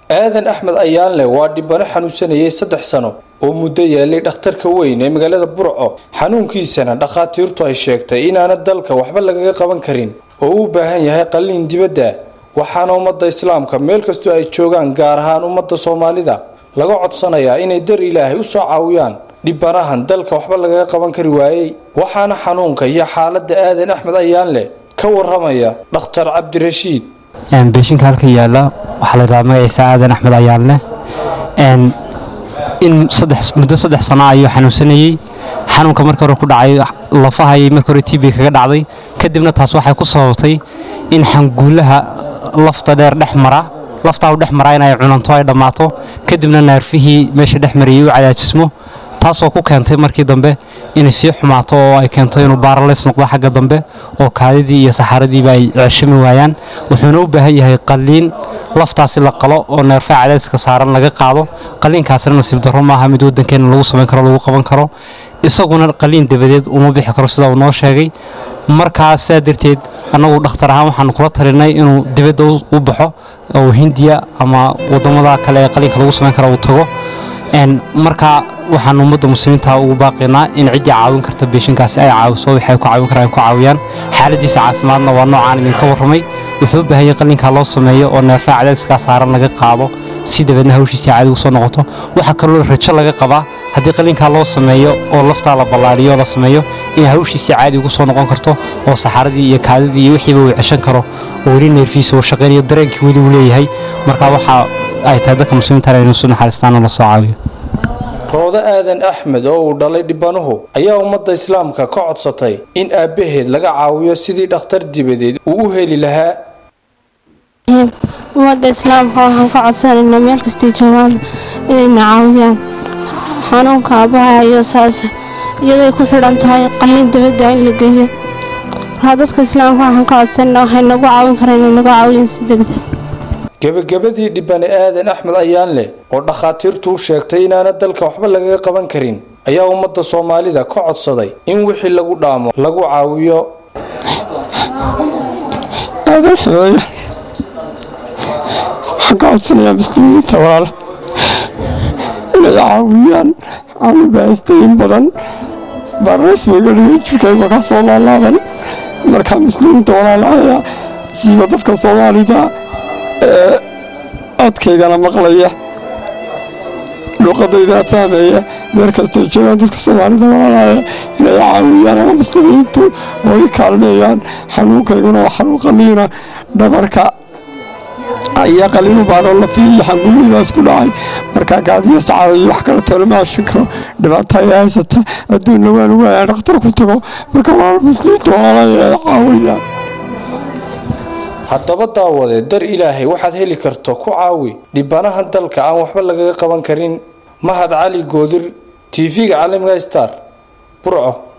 aadan axmed ayaanle waa dhibano xanuunsanayay saddex sano oo muddo yeelay dhakhtarka weyn ee magaalada burco xanuunkiisana dhakhaatiirtu ay sheegtay inaana dalka waxba lagaga qaban karin oo u baahan yahay qalliin dibadda waxaana ummadda islaamka meel kastoo ay joogaan gaar ahaan ummadda soomaalida laga codsanayaa inay dar ilaahay u soo caawiyaan dhibanahan dalka waxba lagaga qaban kari waayey waxaana xanuunka iyo xaaladda aadan axmed ayaanle ka waramaya dhakhtar cabdirashiid beeshinka halka yaala waxaa la yidhahdaa magaciisa aadan axmed ayaanle in muddo saddex sano ayuu xanuunsanayey xanuunka marka hore ku dhacay lafahayay marka hore tb kaga dhacday kadibna taas waxay ku sababtay in xanguulaha lafta dheer dhex mara laftaa u dhex maraa in ay cunanto ay dhammaato kadibna naarfihii meesha dhex mariyey u cadaajismo taasoo ku keentay markii dambe inay sii xumaato oo ay keento inuu baaralays noqdo xagga dambe oo kaadidii iyo saxaaradiiba ay ceeshami waayaan wuxuuna u baahan yahay qalliin laftaasi la qalo oo neerfaha cadaadiska saaran laga qaado qalliinkaasina nasiib darro maaha mid waddankeena lagu samayn karo lagu qaban karo isaguna qalliin dabadeed uma bixi karo sida uu noo sheegay markaa sidaa darteed annagu dhakhtar ahaan waxaanu kula talinay inuu dibadda u baxo oo hindiya ama waddamada kale ee qalliinka lagu samayn karo uu tago markaa waxaan ummadda muslimiinta ugu baaqaynaa in ciddii caawin karta beeshinkaasi ay caawiso waxay ku caawin karaan ku caawiyaan xaaladiisa caafimaadna waa noocaan idinka warramay wuxuu u baahan yahay qalliinkaa loo sameeyo oo neerfaha cadaadiskaa saaran laga qaado si dabeedna hawshiisii caadi ugu soo noqoto waxaa kaloo rajo laga qabaa haddii qalliinkaa loo sameeyo oo laftaa la ballaadhiyo la sameeyo in hawshiisii caadi ugu soo noqon karto oo saxaaradii iyo kaadidii iyo wixiiba uu ceshan karo oo weli neerfiisa uu shaqaynayo dareenkii weli uu leeyahay markaa waxaa ay tahay dadka muslimiinta inuu su naxariistaan oo la soo caawiyo roodo aadan axmed oo uu dhalay dhibanuhu ayaa ummadda islaamka ka codsatay in aabbaheed laga caawiyo sidii dhakhtar dibadeed uu u heli lahaa ummadda islaamka waxaan ka codsanaynaa meel kastay joogaan inayna caawiyaan xanuunka aabbaha iyo saas iyaday ku xidhan tahay qalliin dabadda in la geeyo markaa dadka islaamka waxaan ka codsanaynaa waxay nagu caawin karaan inay nagu caawiyaan si degdeg gebagabadii dhibane aadan axmed ayaanle oo dhakhaatiirtu u sheegtay inaana dalka waxba lagaga qaban karin ayaa ummadda soomaalida ka codsaday in wixii lagu dhaamo lagu caawiyo aadan xidaya waxaan ka codsanayaa muslimiinta walaala inay caawiyaan aanu baahistayin badan baarays bayga dhigay jirkayga ka soo laalaadan markaa muslimiinta walaalahaya siiba dadka soomaalida ee codkaygana maqlaya luuqadaydana fahmaya meel kastoo joogaan dadka soomaalida walaalaya inay caawiyaan ama muslimiintu oo i kaalmeeyaan xanuunkayguna waa xanuun qaliina dhabarka ayaa qaliinu baanoo lafiya iyo xanguulidaas ku dhacay markaa gaadiya sacaada iyo wax kale toona ma ashin karo dhibaata ay haysata adduunna waan waaya dhakhtar ku tago marka walaal muslimiinta walaalaya ay caawiyaan haddaba daawadee dar ilaahay waxaad heli karto ku caawi dhibanahan dalka aan waxba lagaga qaban karin mahad cali goodir tv-ga caalamiga star burco